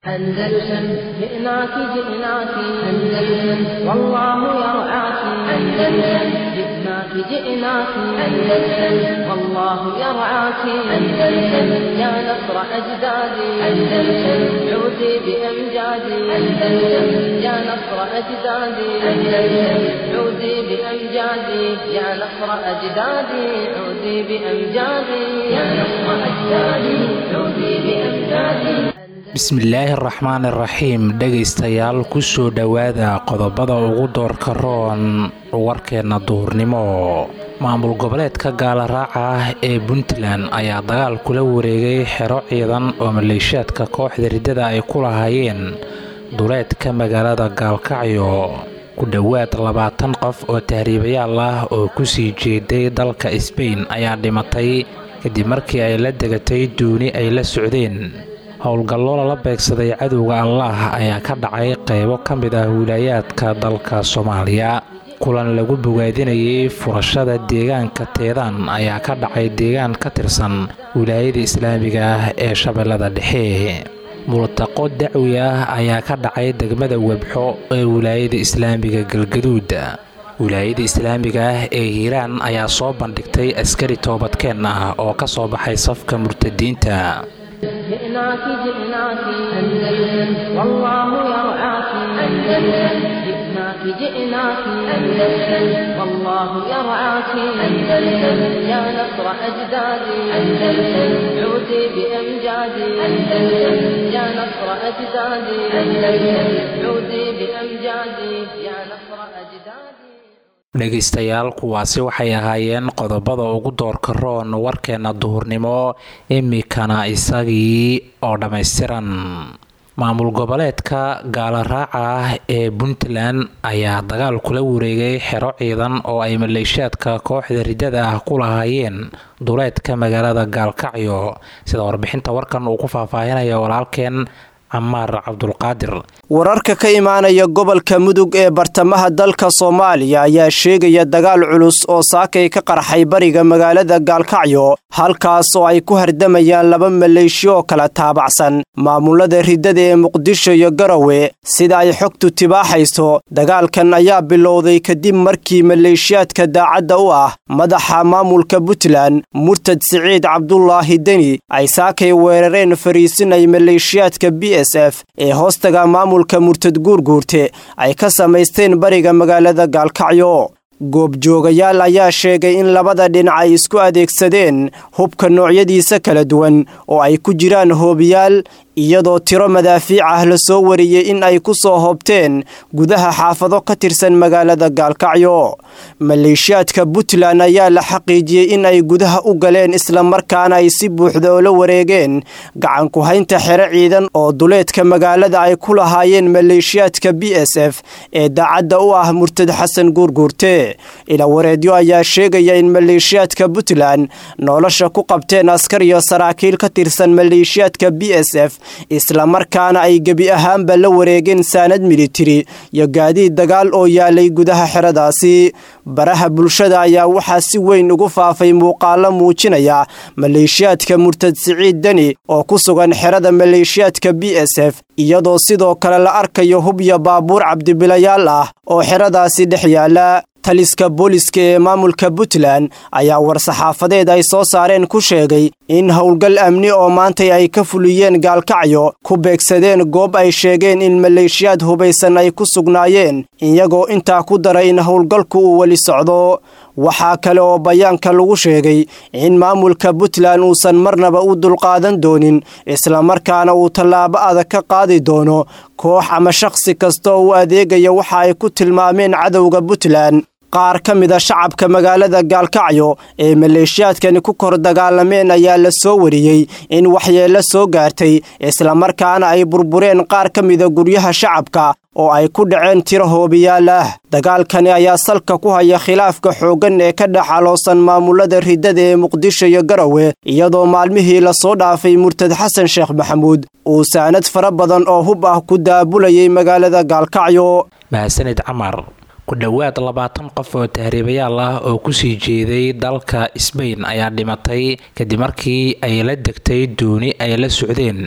أندلسن جئناك جئناك أندلسن والله يرعاك أندلسن جئناك جئناك أندلسن والله يرعاك أندلسن يا نصر أجدادي أندلسن عودي بأمجادي أندلسن يا نصر أجدادي أندلسن عودي بأمجادي يا نصر أجدادي عودي بأمجادي يا نصر أجدادي عودي بأمجادي bismillaahi araxmaan iraxiim dhegaystayaal kusoo dhowaada qodobada ugu doorka roon warkeenna duhurnimo maamul goboleedka gaalaraaca ah ee puntland ayaa dagaal kula wareegay xero ciidan oo maleeshiyaadka kooxda riddada ay ku lahaayeen duleedka magaalada gaalkacyo ku dhowaad labaatan qof oo tahriibayaal ah oo kusii jeeday dalka sbain ayaa dhimatay kadib markii ay la degatay duuni ay la socdeen howlgallo lala beegsaday cadowga allaah ayaa ka dhacay qaybo ka mid ah wilaayaadka dalka soomaaliya kulan lagu bogaadinayay furashada deegaanka teedaan ayaa ka dhacay deegaan ka tirsan wilaayada islaamiga ah ee shabeellada dhexe multaqo dacwi ah ayaa ka dhacay degmada webxo ee wilaayada islaamiga galgaduud wilaayada islaamiga ah ee hiiraan ayaa soo bandhigtay askari toobadkeen ah oo ka soo baxay safka murtadiinta جئناك جئناك أندلسن والله يرعاك أندلسن جئناك جئناك أندلسن والله يرعاك أندلسن يا نصر أجدادي أندلسن عودي بأمجادي أندلسن يا نصر أجدادي أندلسن عودي بأمجادي يا نصر أجدادي dhegaystayaal kuwaasi waxay ahaayeen qodobada ugu doorka roon warkeenna duhurnimo imikana isagii oo dhammaystiran maamul goboleedka gaalaraaca ah ee puntland ayaa dagaal kula wareegay xero ciidan oo ay maleeshiyaadka kooxda riddada ah ku lahaayeen duleedka magaalada gaalkacyo sida warbixinta warkan uu ku faahfaahinaya walaalkeen camaar cabdulqaadir wararka ka imaanaya gobolka mudug ee bartamaha dalka soomaaliya ayaa sheegaya dagaal culus oo saakay ka qarxay bariga magaalada gaalkacyo halkaas oo ay ku hardamayaan laba maleeshiyo oo kala taabacsan maamulada riddada ee muqdisho iyo garowe sida ay xogtu tibaaxayso dagaalkan ayaa bilowday kadib markii maleeshiyaadka daacadda u ah madaxa maamulka puntland murtad siciid cabdulaahi deni ay saakay weerareen fariisin ay maleeshiyaadka b s f ee hoostaga maamulka murtad guurguurte ay ka samaysteen bariga magaalada gaalkacyo goobjoogayaal ayaa sheegay in labada dhinac ay isku adeegsadeen hubka noocyadiisa kala duwan oo ay ku jiraan hoobiyaal iyadoo tiro madaafiic ah la soo wariyey in ay ku soo hoobteen gudaha xaafado ka tirsan magaalada gaalkacyo maleeshiyaadka puntland ayaa la xaqiijiyey in ay gudaha u galeen islamarkaana ay si buuxda oo la wareegeen gacanku haynta xero ciidan oo duleedka magaalada ay ku lahaayeen maleeshiyaadka b s f ee daacadda u ah murtad xasan guurguurte ilawareedyo ayaa sheegaya in maleeshiyaadka puntland nolosha ku qabteen askar iyo saraakiil ka tirsan maleeshiyaadka b s f islamarkaana ay gebi ahaanba la wareegeen saanad militari iyo gaadiid dagaal oo yaalay gudaha xeradaasi baraha bulshada ayaa waxaa si weyn ugu faafay muuqaalo muujinaya maleeshiyaadka murtad siciid deni oo ku sugan xerada maleeshiyaadka b s f iyadoo sidoo kale la arkayo hub iyo baabuur cabdibilayaal ah oo xeradaasi dhex yaala taliska booliska ee maamulka puntland ayaa war-saxaafadeed ay soo saareen ku sheegay in howlgal amni oo maantay ay ka fuliyeen gaalkacyo ku beegsadeen goob ay sheegeen in maleeshiyaad hubaysan ay ku sugnaayeen iyagoo intaa ku daray in howlgalku uu weli socdo waxaa kale oo bayaanka lagu sheegay in maamulka puntland uusan marnaba u dulqaadan doonin islamarkaana uu tallaabo adag ka qaadi doono koox ama shakhsi kasta oo u adeegaya waxa ay ku tilmaameen cadowga puntland qaar ka mid a shacabka magaalada gaalkacyo ee maleeshiyaadkani ku kor dagaalameen ayaa la soo wariyey in waxyeello soo gaartay islamarkaana ay burbureen qaar ka mida guryaha shacabka oo ay ku dhaceen tiro hoobiyaal ah dagaalkani ayaa salka ku haya khilaafka xooggan ee ka dhex aloosan maamulada riddada ee muqdisho iyo garowe iyadoo maalmihii lasoo dhaafay murtad xasan sheekh maxamuud uu saanad fara badan oo hub ah ku daabulayay magaalada gaalkacyo mahadsanid camar ku dhowaad labaatan qof oo tahriibayaal ah oo kusii jeeday dalka sbain ayaa dhimatay kadib markii ay la degtay duuni ay la socdeen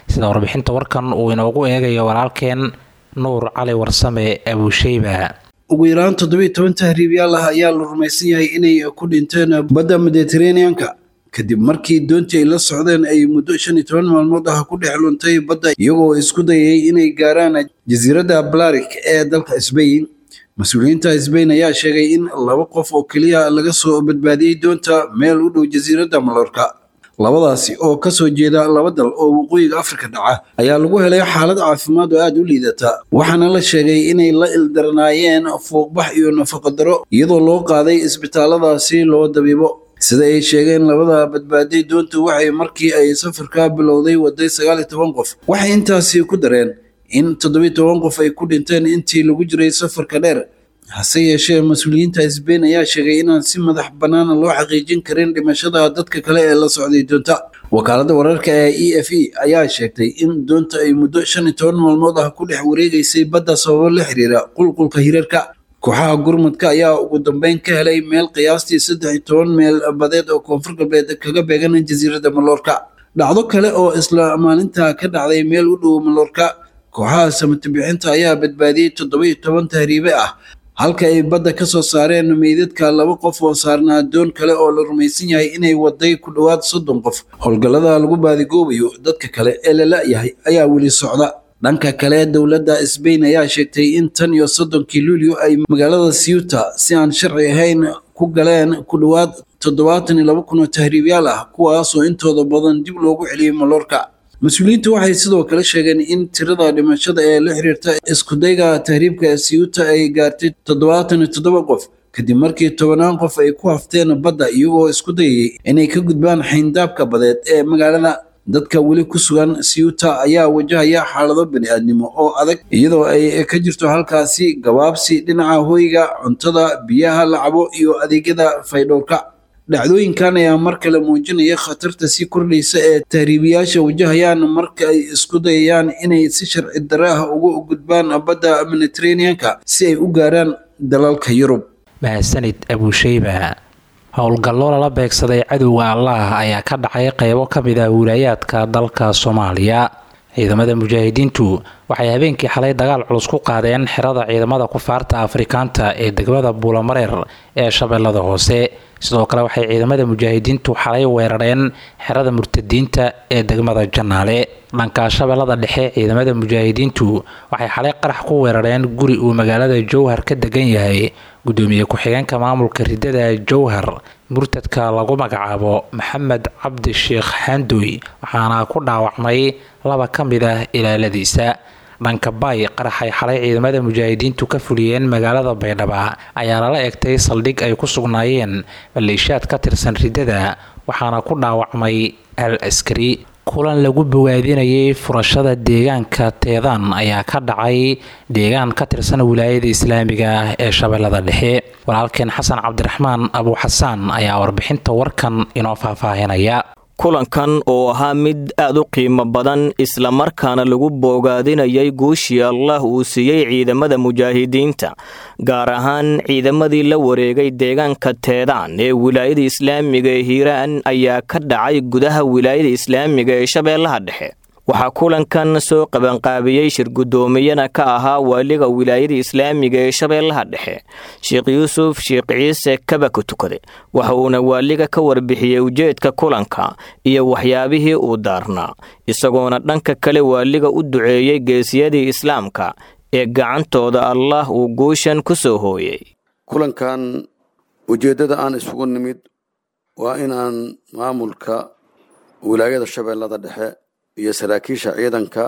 sida warbixinta warkan uu inoogu eegayo walaalkeen nuur cali warsame abuusheyba ugu yaraan toddobiiy toban tahriibyaal ah ayaa la rumaysan yahay inay ku dhinteen badda mediteraneanka kadib markii doontii ay la socdeen ay muddo shan iyo toban maalmood ah ku dhex luntay badda iyagoo isku dayay inay gaaraan jasiiradda blarik ee dalka sbain mas-uuliyiinta sbain ayaa sheegay in laba qof oo keliya laga soo badbaadiyey doonta meel u dhow jasiiradda malorka labadaasi oo kasoo jeeda laba dal oo waqooyiga afrika dhaca ayaa lagu helay xaalad caafimaad oo aada u liidata waxaana la sheegay inay la ildarnaayeen fuuqbax iyo nafaqadaro iyadoo loo qaaday isbitaaladaasi loo dabiibo sida ay sheegeen labada badbaaday doonta waxay markii ay safarka bilowday waday sagaal iyo toban qof waxay intaasi ku dareen in toddobiiy toban qof ay ku dhinteen intii lagu jiray safarka dheer hase yeeshee mas-uuliyiinta sbain ayaa sheegay inaan si madax bannaan loo xaqiijin karin dhimashada dadka kale ee la socday doonta wakaaladda wararka ee e f e ayaa sheegtay in doonta ay muddo shan iyo toban maalmood ah ku dhex wareegaysay badda sababo la xiriira qulqulka hirarka kooxaha gurmudka ayaa ugu dambeyn ka helay meel qiyaastii saddex iyo toban meel badeed oo koonfur galbeed kaga beegan jasiiradda maloorka dhacdo kale oo isla maalinta ka dhacday meel u dhow maloorka kooxaha samatobixinta ayaa badbaadiyey toddoba-iyo toban tahriibe ah halka ay badda ka soo saareen meydadka laba qof oo saarnaa doon kale oo la rumaysan yahay inay waday ku dhowaad soddon qof howlgallada lagu baadigoobayo dadka kale ee la la-yahay ayaa weli socda dhanka kale dowladda sbain ayaa sheegtay in tan iyo soddonkii luulyo ay magaalada siuta si aan sharci ahayn ku galeen ku dhowaad toddobaatan iyo laba kun oo tahriibyaal ah kuwaasoo intooda badan dib loogu celiyey maloorka mas-uuliyiintu waxay sidoo kale sheegeen in tirada dhimashada ee la xiriirta iskudayga tahriibka ee siyuuta ay gaartay toddobaatan iyo toddoba qof kadib markii tobanaan qof ay ku hafteen badda iyagoo isku dayayay inay ka gudbaan xayndaabka badeed ee magaalada dadka weli ku sugan siyuuta ayaa wajahaya xaalado bani-aadnimo oo adag iyadoo ay ka jirto halkaasi gabaabsi dhinaca hoyga cuntada biyaha la cabo iyo adeegyada faydhowrka dhacdooyinkan ayaa mar kale muujinaya khatarta sii kordhaysa ee tahriibiyaasha wajahayaan marka ay isku dayayaan inay si sharci darre ah uga gudbaan badda mediteraneanka si ay u gaaraan dalalka yurub mahadsanid abuusheyba howlgallo lala beegsaday cadowga allah ayaa ka dhacay qeybo ka mid ah wilaayaadka dalka soomaaliya ciidamada mujaahidiintu waxay habeenkii xalay dagaal culus ku qaadeen xerada ciidamada kufaarta afrikaanta ee degmada buulamareer ee shabeellada hoose sidoo kale waxay ciidamada mujaahidiintu xalay weerareen xerada murtadiinta ee degmada janaale dhanka shabeellada dhexe ciidamada mujaahidiintu waxay xalay qarax ku weerareen guri uu magaalada jowhar ka degan yahay gudoomiye ku-xigeenka maamulka ridada jowhar murtadka lagu magacaabo maxamed cabdi sheekh xandoy waxaana ku dhaawacmay laba ka mid ah ilaaladiisa dhanka baay qaraxay xalay ciidamada mujaahidiintu ka fuliyeen magaalada baydhaba ayaa lala egtay saldhig ay ku sugnaayeen maleeshiyaad ka tirsan ridada waxaana ku dhaawacmay al askari kulan lagu bogaadinayay furashada deegaanka teedaan ayaa ka dhacay deegaan ka tirsan wilaayada islaamiga ah ee shabeellada dhexe walaalkeen xasan cabdiraxmaan abuuxasaan ayaa warbixinta warkan inoo faahfaahinaya kulankan oo ahaa mid aad u qiimo badan islamarkaana lagu boogaadinayay guushii allah uu siiyey ciidamada mujaahidiinta gaar ahaan ciidamadii la wareegay deegaanka teedaan ee wilaayada islaamiga ee hiiraan ayaa ka dhacay gudaha wilaayada islaamiga ee shabeellaha dhexe waxaa kulankan soo qabanqaabiyey shir guddoomiyana ka ahaa waaliga wilaayada islaamiga ee shabeellaha dhexe sheekh yuusuf sheekh ciise kaba ku tukade waxa uuna waaliga ka warbixiyey ujeedka kulanka iyo waxyaabihii uu daarnaa isagoona dhanka kale waaliga u duceeyey geesiyadii islaamka ee gacantooda allah uu guushan ku soo hooyey kulankan ujeeddada aan isugu nimid waa inaan maamulka wilaayada shabeellada dhexe iyo saraakiisha ciidanka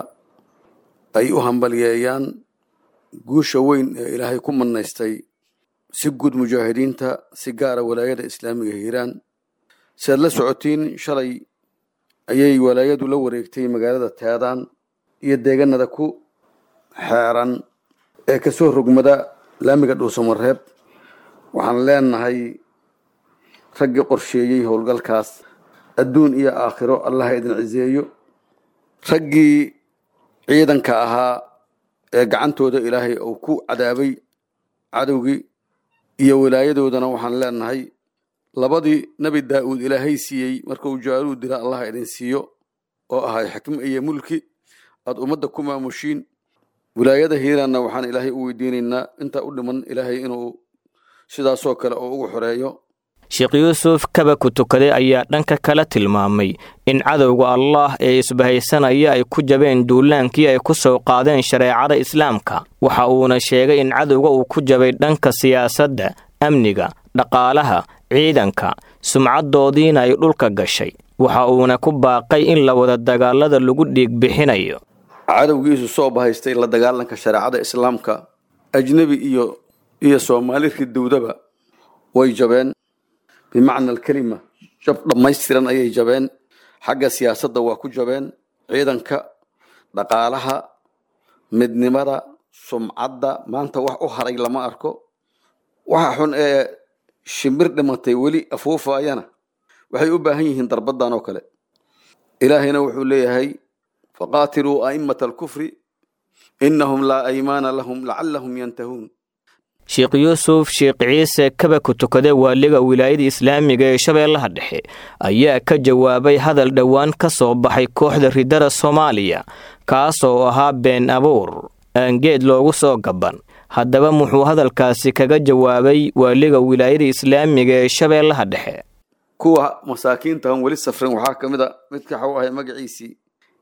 ay u hambalyeeyaan guusha weyn ee ilaahay ku manaystay si guud mujaahidiinta si gaara walaayada islaamiga hiiraan si aad la socotiin shalay ayay walaayadu la wareegtay magaalada teedaan iyo deegaanada ku xeeran ee kasoo rogmada laamiga dhuusamareeb waxaan leenahay raggii qorsheeyey howlgalkaas adduun iyo aakhiro allaha idin ciseeyo raggii ciidanka ahaa ee gacantooda ilaahay uu ku cadaabay cadowgii iyo wilaayadoodana waxaan leenahay labadii nebi daa'uud ilaahay siiyey marka uu jaaluud dila allaha idin siiyo oo ahay xikmo iyo mulki aada ummadda ku maamushiin wilaayada hiiraanna waxaan ilaahay u weydiinaynaa intaa u dhiman ilaahay inuu sidaasoo kale oo ugu xoreeyo sheekh yuusuf kaba ku tukaday ayaa dhanka kale tilmaamay in cadowga allaah ee isbahaysanaya ay ku jabeen duulaankii ay ku soo qaadeen shareecada islaamka waxa uuna sheegay in cadowga uu ku jabay dhanka siyaasadda amniga dhaqaalaha ciidanka sumcaddoodiina ay dhulka gashay waxa uuna ku baaqay in la wada dagaalada lagu dhiig bixinayo cadowgiisu soo bahaystay la dagaalanka shareecada islaamka ajnebi iyo iyo soomaali ridowdaba way jabeen bimacna alkelima jab dhammaystiran ayay jabeen xagga siyaasadda waa ku jabeen ciidanka dhaqaalaha midnimada sumcadda maanta wax u haray lama arko waxa xun ee shimbir dhimatay weli afuufaayana waxay u baahan yihiin darbadan oo kale ilaahayna wuxuu leeyahay faqaatiluu a'immata alkufri innahum laa aymaana lahum lacallahum yantahuun sheekh yuusuf sheekh ciise kaba ku tukade waaliga wilaayada islaamiga ee shabeellaha dhexe ayaa ka jawaabay hadal dhowaan ka soo baxay kooxda ridada soomaaliya kaasoo ahaa been abuur aan geed loogu soo gaban haddaba muxuu hadalkaasi kaga jawaabay waaliga wilaayada islaamiga ee shabeellaha dhexe kuwa masaakiintahan weli safrin waxaa ka mid a midka waxuu ahay magaciisii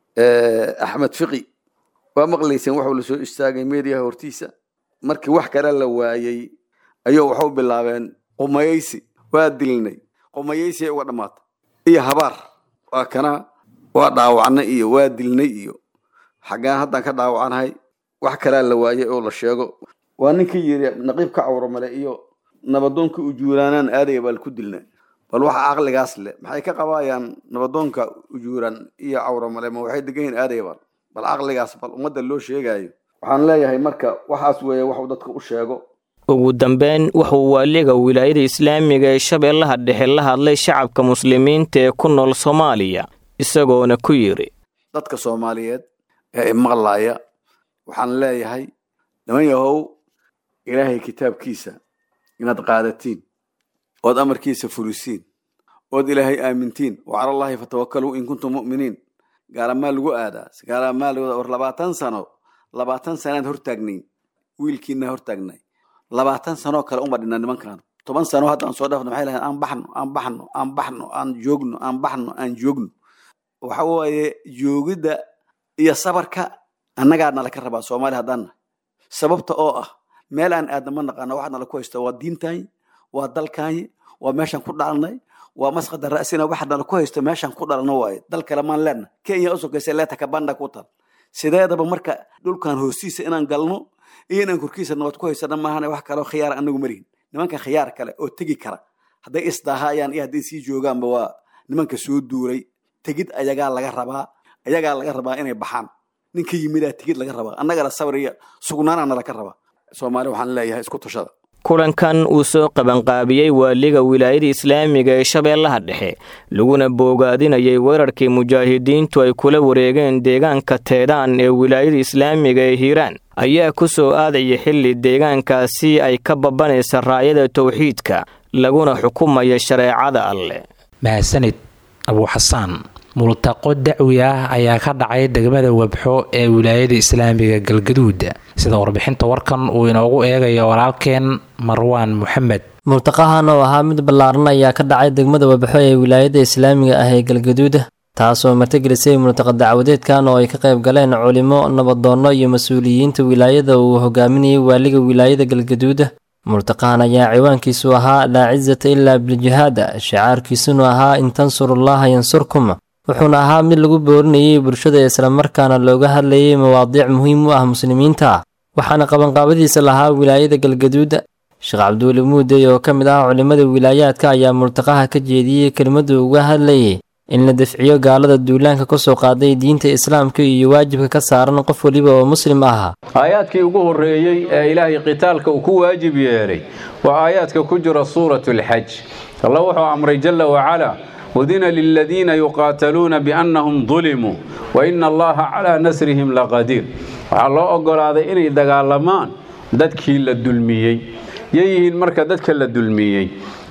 axmed fiqi waa maqlayseen waxuu la soo istaagay meediyaha hortiisa markii wax kale la waayey ayuu waxu bilaabeen qumayeysi waa dilnay qumayeysi ay uga dhammaatay iyo habaar waa kana waa dhaawacnay iyo waa dilnay iyo xaggaan haddaan ka dhaawacanahay wax kalea la waayey oo la sheego waa ninkii yidhi naqiib ka cawro male iyo nabadoonka ujuuraanaan aadaya baa laku dilna bal waxa caqligaas leh maxay ka qabaayaan nabadoonka ujuuraan iyo cawro male ma waxay degan yihin aadaya bal bal caqligaas bal ummadda loo sheegaayo waxaan leeyahay marka waxaas weeye waxuu dadka u sheego ugu dambeyn wuxuu waaliga wilaayada islaamiga ee shabeellaha dhexe la hadlay shacabka muslimiinta ee ku nool soomaaliya isagoona ku yidhi dadka soomaaliyeed ee imaqlaaya waxaan leeyahay niman yahow ilaahay kitaabkiisa inaad qaadatiin ood amarkiisa fulisiin ood ilaahay aamintiin wa cala allaahi fatawakkaluu in kuntum mu'miniin gaalamaa lagu aadaa gaalamaa lagu war labaatan sano labaatan sanaan hortaagnayn wiilkiina hortaagnay labaatan sanoo kale uma dhinna nimankan toban sano haddaan soo dhaafno maxay lahayn aan baxno aan baxno aan baxno aan joogno aan baxno aan joogno waxa waaye joogidda iyo sabarka annagaa nala ka rabaa soomaali haddaan nahay sababta oo ah meel aan aadna ma naqaano waxaa nala ku haysta waa diintaanyi waa dalkaanyi waa meeshaan ku dhalanay waa masqada ra'sina waxa nala ku haysto meeshaan ku dhalano waaye dal kale maan leenna kenya usokaysa leeta kabanda ku tal sideedaba marka dhulkan hoostiisa inaan galno iyo inaan korkiisa nabad ku haysana maahane wax kaleo khiyaar anagu marihin nimanka khiyaar kale oo tegi kara hadday isdaahayaan iyo hadday sii joogaanba waa nimanka soo duuray tegid ayagaa laga rabaa ayagaa laga rabaa inay baxaan ninka yimidaa tegid laga rabaa annagana sabr iyo sugnaanaana laga rabaa soomaali waxaan leeyahay isku tashada kulankan uu soo qabanqaabiyey waaliga wilaayada islaamiga ee shabeellaha dhexe laguna boogaadinayay weerarkii mujaahidiintu ay kula wareegeen deegaanka teedaan ee wilaayada islaamiga ee hiiraan ayaa ku soo aadaya xilli deegaankaasi ay ka babanaysa raayada towxiidka laguna xukumaya shareecada alleh mahadsanid abuuxasaan multaqo dacwi ah ayaa ka dhacay degmada webxo ee wilaayada islaamiga galgaduud sida warbixinta warkan uu inoogu eegayo walaalkeen marwaan moxamed multaqahan oo ahaa mid ballaaran ayaa ka dhacay degmada webxo ee wilaayada islaamiga ah ee galgaduud taasoo martigelisay multaqa dacwadeedkan oo ay ka qayb galeen culimo nabadoonno iyo mas-uuliyiinta wilaayada uu hogaaminayay waaliga wilaayada galgaduud multaqahan ayaa ciwaankiisu ahaa laa cisata ilaa biljihaada shicaarkiisuna ahaa in tansurullaha yansurkum wuxuuna ahaa mid lagu boorinayay bulshada islamarkaana looga hadlayay mawaadiic muhiim u ah muslimiinta waxaana qabanqaabadiisa lahaa wilaayada galgaduud sheekh cabduuli muudey oo ka mid ah culimmada wilaayaadka ayaa multaqaha ka jeediyey kelimaddu uga hadlayay in la dafciyo gaalada duulaanka ka soo qaaday diinta islaamka iyo waajibka ka saaran qof weliba oo muslim ah aayaadkii ugu horreeyey ee ilaahay qitaalka uu ku waajib yeelay waa aayaadka ku jira suuratu alxaj alla wuxuu amray jalla wacalaa udina liladiina yuqaataluuna biannahum dulimuu wa ina allaha calaa nasrihim laqadiir waxaa loo oggolaaday inay dagaalamaan dadkii la dulmiyey yay yihiin marka dadka la dulmiyey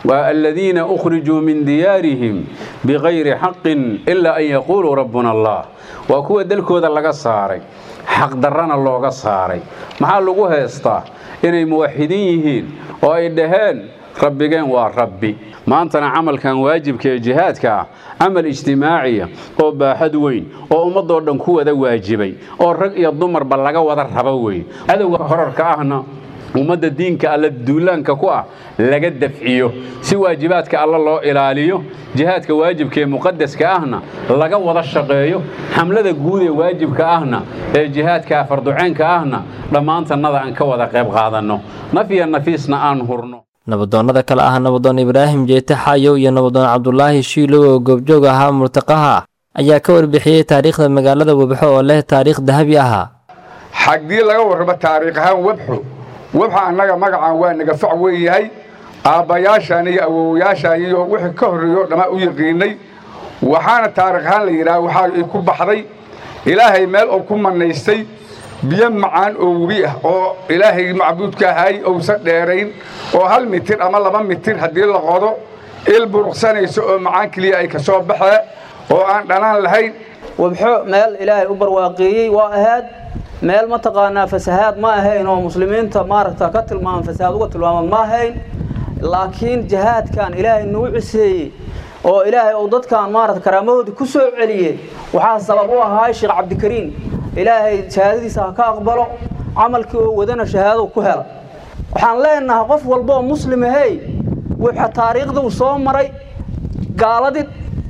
waa aladiina ukhrijuu min diyaarihim bikayri xaqin ilaa an yaquuluu rabbuna allah waa kuwa dalkooda laga saaray xaqdarrana looga saaray maxaa lagu heestaa inay muwaxidiin yihiin oo ay dhaheen rabbigeen waa rabbi maantana camalkan waajibka ee jihaadka ah camal ijtimaaciya oo baaxad weyn oo ummadoo dhan ku wada waajibay oo rag iyo dumarba laga wada rabo weyn cadowga horarka ahna ummadda diinka alla duulaanka ku ah laga dafciyo si waajibaadka alla loo ilaaliyo jihaadka waajibka ee muqadaska ahna laga wada shaqeeyo xamlada guud ee waajibka ahna ee jihaadka farduceenka ahna dhammaantannada aan ka wada qayb qaadanno naf iyo nafiisna aan hurno nabadoonnada kale ah nabadoon ibraahim jeete xaayow iyo nabadoon cabdulaahi shiilow oo goobjoog ahaa murtaqaha ayaa ka warbixiyey taariikhda magaalada webxo oo leh taariikh dahabi ahaa xaggii laga warramo taariikh ahaan webxo webxa annaga magacaan waa naga fac weyn yahay aabbayaashaan iyo awowayaashaan iyo wixii ka horreeyo dhammaan u yaqiinnay waxaana taarikh ahaan la yidhaha waxaa ay ku baxday ilaahay meel uu ku mannaystay biyo macaan oo webi ah oo ilaahay macbuudka ahay ousan dheerayn oo hal mitir ama laba mitir haddii la qodo il buruqsanayso oo macaan keliya ay ka soo baxee oo aan dhanaan lahayn wabxo meel ilaahay u barwaaqeeyey waa ahaad meel mataqaanaa fasahaad ma ahayn oo muslimiinta maaragta ka tilmaaman fasahaad uga tilmaaman ma ahayn laakiin jihaadkan ilaahay nagu ciseeyey oo ilaahay uu dadkan maarata karaamahoodii ku soo celiyey waxaa sabab u ahaa sheekh cabdikariin ilaahay shahaadadiisa ha ka aqbalo camalkii oo wadana shahaado ku hela waxaan leenahay qof walba oo muslim ahey wuxa taariikhda uu soo maray gaaladii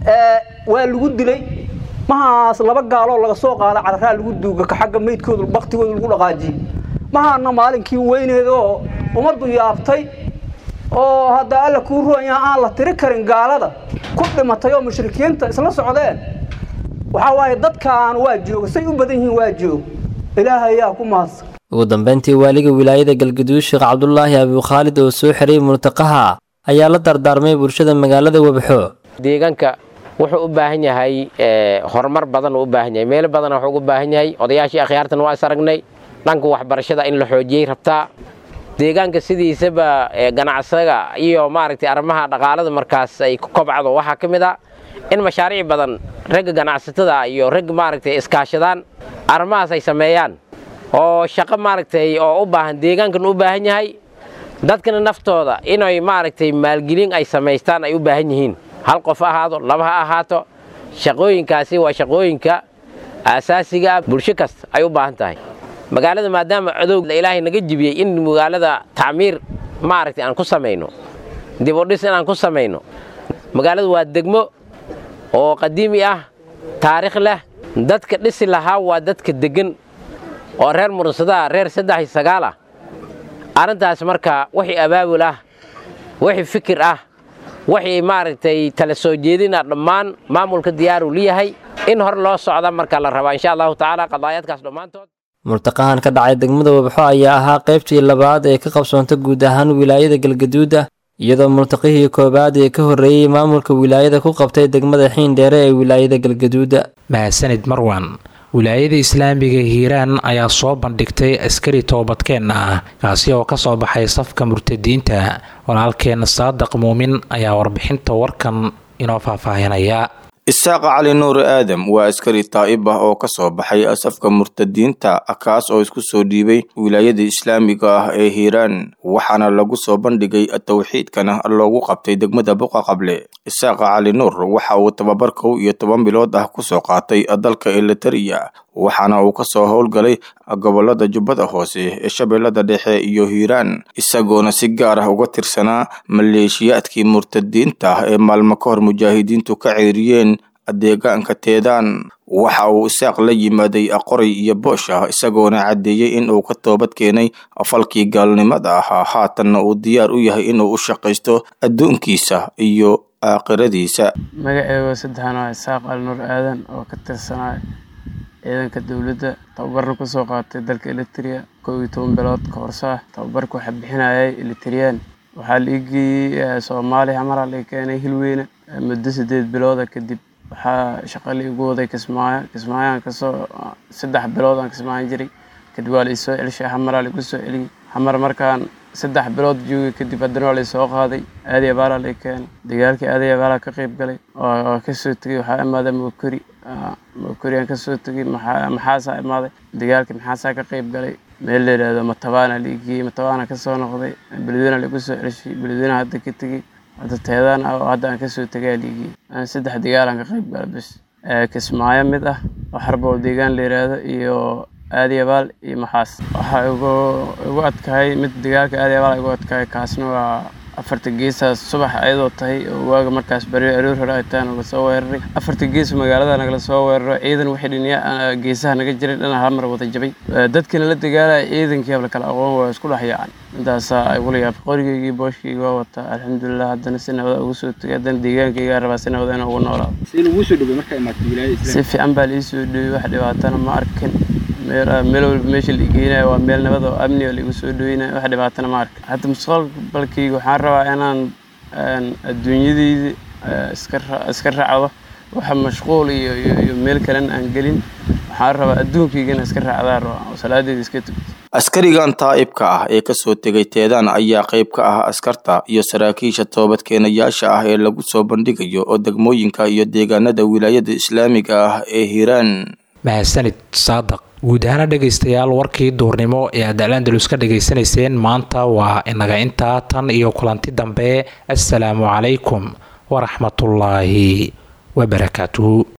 waa lagu dilay mahaas laba gaaloo laga soo qaada cararaa lagu duuga ka xagga meydkooda baktigooda lagu dhaqaajiyey mahaana maalinkii weyneeda oo ummaddu yaabtay oo hadda alla kuu ruanyaa aan la tiri karin gaalada ku dhimatay oo mushrikiinta isla socdeen waxaa waaye dadkaan waa jooga say u badan yihiin waa joog ilaahay ayaa ku mahadsan ugu dambeyntii waaliga wilaayada galgaduud sheekh cabdulaahi abukhaalid oo soo xiray murtaqaha ayaa la dardaarmay bulshada magaalada webxo deegaanka wuxuu u baahan yahay horumar badan uu u baahan yahay meelo badan wuxuu ugu baahan yahay odayaashii akhyaartan waa is aragnay dhanka waxbarashada in la xoojiyey rabtaa deegaanka sidiisaba ganacsaga iyo maaragtay arrimaha dhaqaalada markaas ay ku kobcdo waxaa ka mid a in mashaariic badan ragga ganacsatada iyo ragga maaragtay iskaashadaan arrimahaas ay sameeyaan oo shaqo maaragtay oo u baahan deegaankan u baahan yahay dadkana naftooda inay maaragtay maalgelin ay samaystaan ay u baahan yihiin hal qof ahaado laba ha ahaato shaqooyinkaasi waa shaqooyinka aasaasiga bulsho kasta ay u baahan tahay magaalada maadaama cadowga ilaahay naga jibiyey in magaalada tacmiir maaragtay aan ku samayno dib u dhis inaan ku samayno magaaladu waa degmo oo qadiimi ah taariikh leh dadka dhisi lahaa waa dadka deggan oo reer mursadaa reer saddex iyo sagaal ah arrintaas marka wixii abaabul ah wixii fikir ah wixii maaragtay tala soo jeedina dhammaan maamulka diyaaruu leeyahay in hor loo socda marka la rabaa insha allahu tacaala qadaayaadkaas dhammaantood murtaqahan ka dhacay degmada webxo ayaa ahaa qaybtii labaad ee ka qabsoonta guud ahaan wilaayada galgaduuda iyadoo murtaqihii koowaad ee ka horreeyey maamulka wilaayada ku qabtay degmada xiindheere ee wilaayada galgaduuda mahadsanid marwan wilaayada islaamiga hiiraan ayaa soo bandhigtay askari toobadkeen ah kaasi oo kasoo baxay safka murtadiinta walaalkeen saadaq muumin ayaa warbixinta warkan inoo faahfaahinaya isaaq cali nuur aadam waa askari taa'ib ah oo ka soo baxay safka murtadiinta kaas oo isku soo dhiibay wilaayada islaamiga ah ee hiiraan waxaana lagu soo bandhigay towxiidkana loogu qabtay degmada buqa qable isaaq cali nuur waxa uu tababar kow iyo toban bilood ah kusoo qaatay dalka elitariya waxaana uu kasoo howlgalay gobolada jubbada hoose ee shabeellada dhexe iyo hiiraan isagoona si gaar ah uga tirsanaa maleeshiyaadkii murtadiinta ee maalmo ka hor mujaahidiintu ka ceeriyeen deegaanka teedaan waxa uu isaaq la yimaaday qoray iyo boosh ah isagoona caddeeyey in uu ka toobad keenay falkii gaalnimada ahaa haatanna uu diyaar u yahay inuu u shaqaysto adduunkiisa iyo aakhiradiisa magaceega saddexan waa isaaq alnuur aadan oo ka tirsanaa ciidanka dowladda tababarna kusoo qaatay dalka elitria kow iyo toban bilood ka horsaa tababarka waxaa bixinayay elitriyaan waxaa la igeeyey soomaaliya maraa la keenay hilweyne muddo sideed bilooda kadib waxaa shaqa la igu waday kismaayo kismaayaan kasoo saddex bilood aan kismaayan jiray kadib waa la isoo celishay hamaraa laigu soo celiyey xamar markaan saddex bilood joogay kadib haddana waa laysoo qaaday aadi abaalaa lay keenay dagaalkii aadi abaalaa ka qayb galay oo kasoo tegey waxaa imaaday mokori mokori aan kasoo tegey maxaasaa imaaday dagaalkii maxaasaa ka qayb galay meel la yidhaahdo matabaana la igiyey matabaana kasoo noqday beledweyne lagu soo ceshay beledweyne hadda ka tegey hadda teedaan ah oo hadda aan kasoo tegay aa la igiyey saddex dagaalaan ka qayb galay bis kismaayo mid ah oo xarbool deegaan la yidhaahdo iyo aadi abaal iyo maxaas waxaa igu igu adkahay mid dagaalka aadi abaal igu adkahay kaasna waa afarta geesaas subax ayadoo tahay oo waaga markaas bari aroor hore ay tahay naga soo weeraray afarta gees magaalada nagala soo weeraro ciidan wixii dhiniya geesaha naga jiray dhana hal mar wada jabay dadkina la dagaalaya ciidankii habla kala aqoon waa isku dhex yaacaan intaasaa igula yaab qorigaygii booshkaygii waa wataa alxamdulilah haddana si nabada ugu soo tegay haddana deegaankaygaa rabaa si nabada inuu ugu noolaado si fiican baa liisoo dhowey wax dhibaatana ma arkin meel walba meesha la igeynayo waa meel nabad oo amni oo laigu soo dhoweynayo wax dhibaatana ma arka hadda mustaqbalkayga waxaan rabaa inaan adduunyadayda iska raacdo waxa mashquul iyo iyo meel kalena aan gelin waxaan rabaa adduunkaygana iska raacdaa rabaa oo salaadeeda iska tugto askarigan taa'ibka ah ee kasoo tegay teedaan ayaa qayb ka ah askarta iyo saraakiisha toobadkeenayaasha ah ee lagu soo bandhigayo oo degmooyinka iyo deegaanada wilaayada islaamiga ah ee hiiraan mahadsanid saadaq guud ahaana dhegaystayaal warkii duurnimo ee aad alandalus ka dhegaysanayseen maanta waa inaga intaa tan iyo kulanti dambe assalaamu calaykum waraxmatullaahi wabarakaatuhu